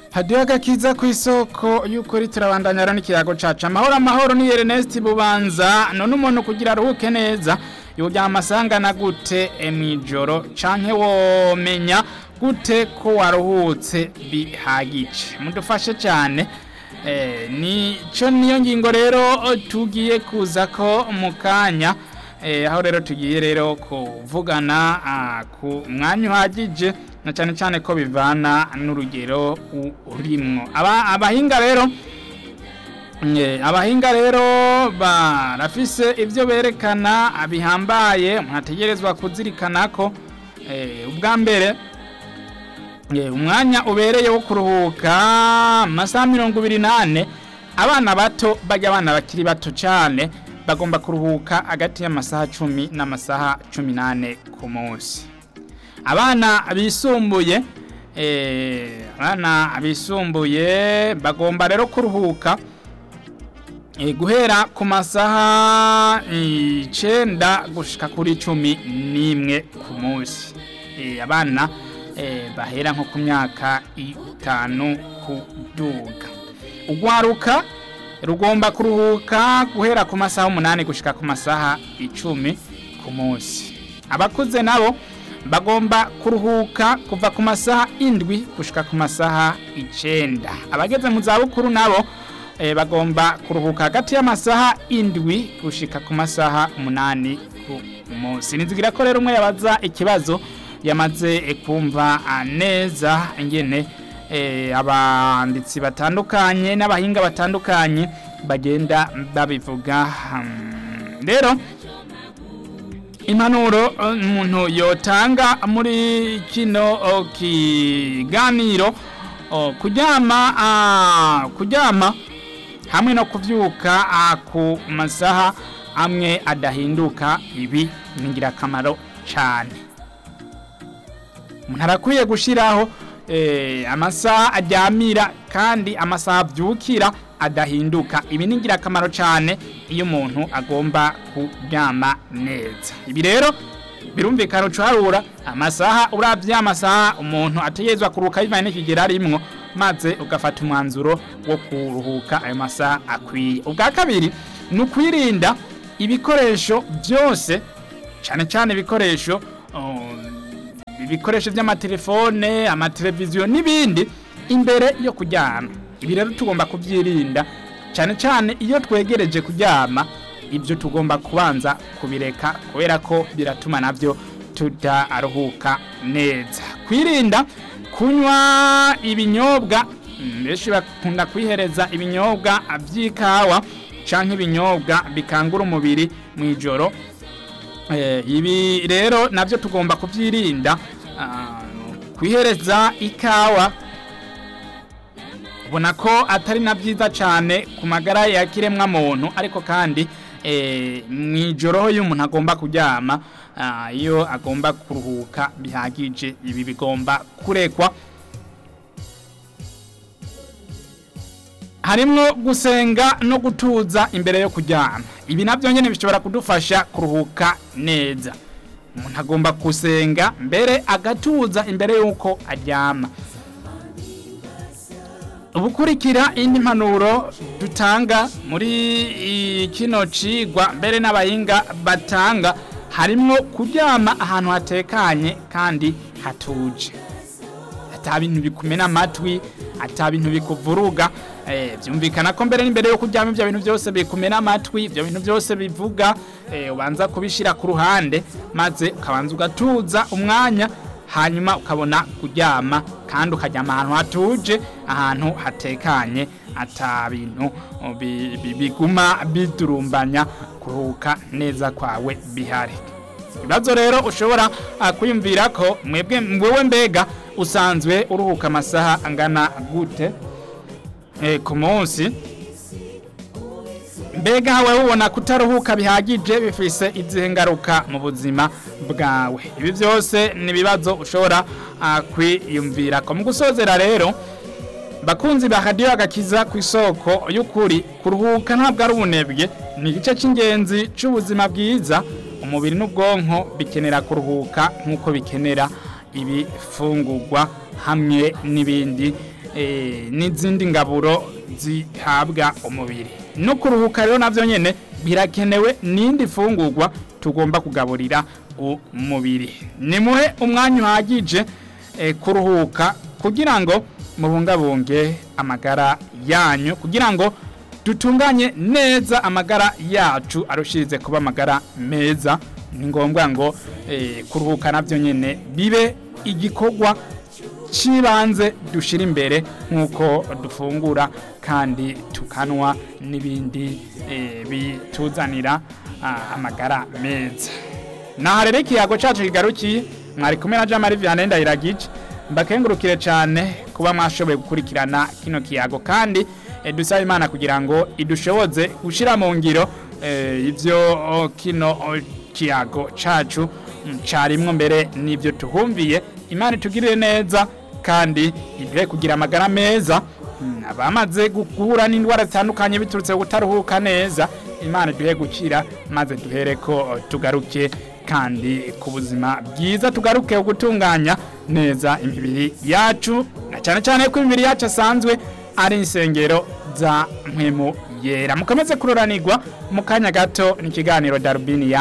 hadiyo agakiza ku isoko y'ukuri turabandanya rero n'ikiyago cacu amahoro amahoro ni Ernest Bubanza none umuntu kugira aruhuke neza yoryama amasangana gute mw'ijoro canke womenya gute ko waruhutse bihagije mudufashe cyane eh, nico niyo ngingo rero tugiye kuza ko mu kanya eh, aho rero tugiye rero kuvugana ah, ku mwanya uhagije na cyane cyane ko bivana n'urugero urimwo aba abahinga rero eh, abahinga rero barafise ivyo berekana bihambaye umuntu ategerezwa kuzirikana ko eh, ubwa mbere eh, umwanya ubereye wo kuruhuka amasaha mirongo ibiri nane abana bato bajya abana bakiri bato cyane bagomba kuruhuka hagati y'amasaha cumi n'amasaha cumi n'ane ku munsi abana bisumbuye eh, abana bisumbuye bagomba rero kuruhuka eh, guhera ku masaha icenda gushika kuri cumi n'imwe ku munsi eh, abana eh, bahera nko ku myaka itanu kuduga ugwaruka rugomba kuruhuka guhera ku masaha umunani gushika ku masaha icumi ku munsi abakuze nabo bagomba kuruhuka kuva ku masaha indwi gushika ku masaha icenda abageze mu zabukuru nabo e, bagomba kuruhuka hagati y'amasaha indwi gushika ku masaha umunani ku munsi nizigira ko rero umwe yabaza ikibazo yamaze e, kumva neza ingene e, abanditsi batandukanye n'abahinga batandukanye bagenda babivuga hmm. rero impanuro umuntu yotanga muri kino kiganiro kuryama kuryama hamwe no kubyuka ku masaha amwe adahinduka ibi ni ingirakamaro cyane umuntu arakwiye gushyiraho amasaha aryamira kandi amasaha abyukira adahinduka ibi ni ingirakamaro cyane iyo umuntu agomba kuryama neza ibi rero birumvikana ucuharura amasaha urabye amasaha umuntu ategerezwa kuruhuka bivanye n'ikigero arimwo maze ugafata umwanzuro wo kuruhuka ayo masaha akwiye ubwa kabiri ni ukwirinda ibikoresho byose cyane cyane ibikoresho ibikoresho by'amatelefone amateleviziyo n'ibindi imbere yo kuryama ibi rero tugomba kubyirinda cyane cyane iyo twegereje kuryama ibyo tugomba kubanza kubireka kubera ko biratuma nabyo tudaruhuka neza kwirinda kunywa ibinyobwa benshi bakunda kwihereza ibinyobwa by'ikawa cyangwa ibinyobwa bikangura umubiri mu ijoro ibi rero nabyo tugomba kubyirinda kwihereza ikawa ubona ko atari na byiza cyane ku magara ya kiremwa muntu ariko kandi mu ijoro iyo umuntu agomba kuryama iyo agomba kuruhuka bihagije ibi bigomba kurekwa harimo gusenga no gutuza imbere yo kuryama ibi nabyo nyine bishobora kudufasha kuruhuka neza umuntu agomba gusenga mbere agatuza imbere y'uko aryama ubukurikira indi mpanuro dutanga muri kino cigwa mbere n'abahinga batanga harimo kuryama ahantu hatekanye kandi hatuje ata bintu bikumena amatwi ata bintu bikuvuruga byumvikana ko mbere n'imbere yo kuryama ibyo bintu byose bikumena amatwi ibyo bintu byose bivuga ubanza kubishyira ku ruhande maze ukabanza ugatuza umwanya hanyuma ukabona kuryama kandi ukaryama ahantu hatuje ahantu hatekanye ata bintu biguma bidurumbanya kuruhuka neza kwawe bihari ibibazo rero ushobora kwiyumvira ko mwebwe wowe mbega usanzwe uruhuka amasaha angana gute ku munsi mbega hawe ubona kutaruhuka bihagije bifise izihe ngaruka mu buzima bwawe ibi byose ni ibibazo ushobora kwiyumvira ko mu gusozera rero bakunzi ba radiyo agakiza ku isoko y'ukuri kuruhuka ntabwo ari ubunebwe ni igice cy'ingenzi cy'ubuzima bwiza umubiri n'ubwonko bikenera kuruhuka nk'uko bikenera ibifungurwa hamwe n'ibindi eh, n'izindi ngaburo zihabwa umubiri no kuruhuka rero navyo nyene birakenewe n'indi fungurwa tugomba kugaburira umubiri nimuhe umwanya uhagije eh, kuruhuka kugira ngo mubungabunge amagara yanyu kugira ngo dutunganye neza amagara yacu arushirize kuba amagara meza ni ngombwa ngo eh, kuruhuka navyo nyene bibe igikorwa cibanze dushira imbere nk'uko dufungura kandi tukanwa n'ibindi eh, bituzanira ah, amagara meza naha rero ikiyago cacu kigarukiye mwari kumwe na Jean Marie Vianney Ndayiragije mbakengurukire cyane kuba mwashoboye gukurikirana kino kiyago kandi eh, dusaba imana kugira ngo idushoboze gushira mu ngiro eh, ivyo oh, kino oh, kiyago cacu mm, carimwo mbere n'ivyo tuhumviye imana itugirire neza kandi iduhe kugira amagara meza mm, abamaze guhura n'indwara zitandukanye biturutse ku kutaruhuka neza imana iduhe gukira maze duhereko oh, tugaruke kandi ku buzima bwiza tugaruke gutunganya neza imibiri yacu na cyane cyane ko imibiri yacu asanzwe ari insengero za mpwemu yera mukomeze kuroranirwa mu kanya gato n'ikiganiro darubini ya